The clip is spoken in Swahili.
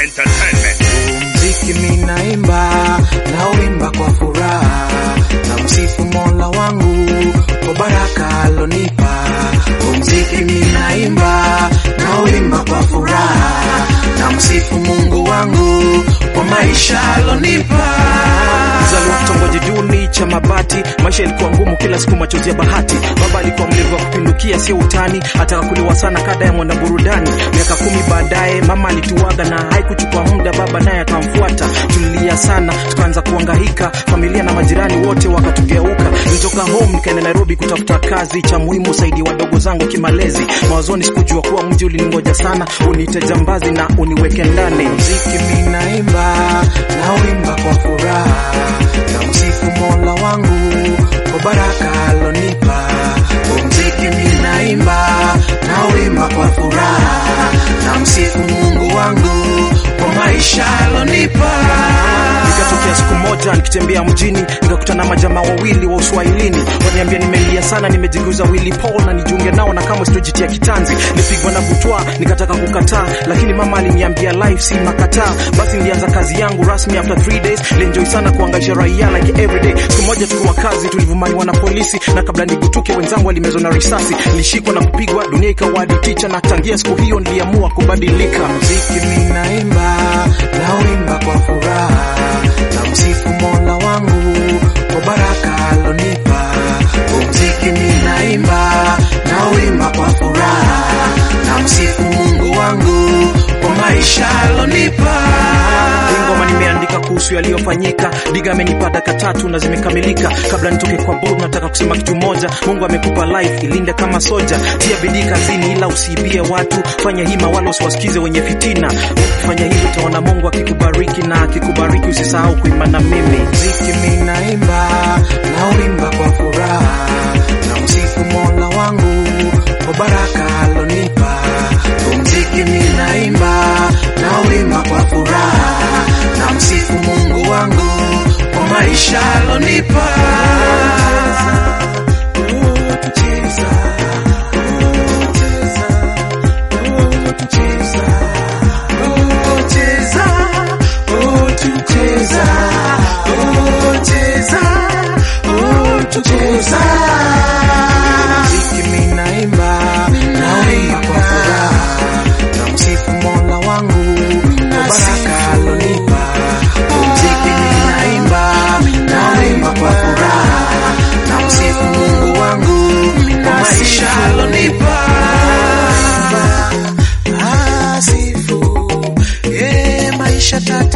Entertainment. mziki minaimba na uimba kwa furaha na msifu mola wangu kwa baraka alonipa mziki minaimba na uimba kwa furaha na msifu mungu wangu kwa maisha alonipa Mzaliwa kitongoji duni cha mabati, maisha ilikuwa ngumu, kila siku machozi ya bahati. Baba alikuwa mlevi wa kupindukia, sio utani, ataka kuliwa sana kada ya mwana burudani. Miaka kumi baadaye mama alituaga na haikuchukua muda, baba naye akamfuata. Tulilia sana, tukaanza kuhangaika, familia na majirani wote wakatugeuka. Nilitoka home nikaenda Nairobi kutafuta kazi, cha muhimu saidi wadogo zangu kimalezi. Mawazoni sikujua kuwa mji uliningoja sana, uniite jambazi na uniweke ndani. mziki minaimba na uimba kwa furaha na msifu mola wangu kwa baraka alonipa mziki minaimba na uimba kwa furaha na msifu mungu wangu kwa maisha alonipa Ikatokea siku moja nikitembea mjini nikakutana na majamaa wawili wa uswahilini, waniambia nimelia sana, nimejiguza Willy Paul na nijiunge nao na kama sitojitia kitanzi. Nilipigwa na butwa nikataka kukataa, lakini mama aliniambia life si makataa. Basi nilianza kazi yangu rasmi after three days. Nilienjoy sana kuangaisha raia like every day. Siku moja tukiwa kazi tulivumaniwa na polisi, na kabla nigutuke wenzangu walimezwa na risasi. Nilishikwa na kupigwa, dunia ikawa hadi ticha, na tangia siku hiyo niliamua kubadilika. mziki minaimba na uimba kwa furaha na msifu mola wangu kwa baraka alonipa mziki minaimba na uimba kwa furaha na msifu mungu wangu kwa maisha alonipa Hii ngoma nimeandika kuhusu yaliyofanyika. Diga amenipa daka tatu na zimekamilika. Kabla nitoke kwa board, nataka kusema kitu moja. Mungu amekupa life, ilinde kama soja. Tia bidii kazini, ila usiibie watu. Fanya hima, wala usiwasikize wenye fitina. Fanya hivyo, utaona Mungu akikubariki, na akikubariki usisahau kuimba na mimi. mziki minaimba na uimba kwa furaha na msifu mola wangu kwa baraka alonipa mziki minaimba na uimba kwa furaha na msifu mungu wangu kwa maisha alonipa Cheza, cheza, oh, cheza, oh, tucheza, oh, cheza, oh, tucheza. Mziki minaimba, naimba kwa furaha, na msifu mola wangu, kwa baraka alonipa. Mziki minaimba, naimba kwa furaha, na msifu Mungu wangu, kwa maisha alonipa. Asifu, eh, maisha tata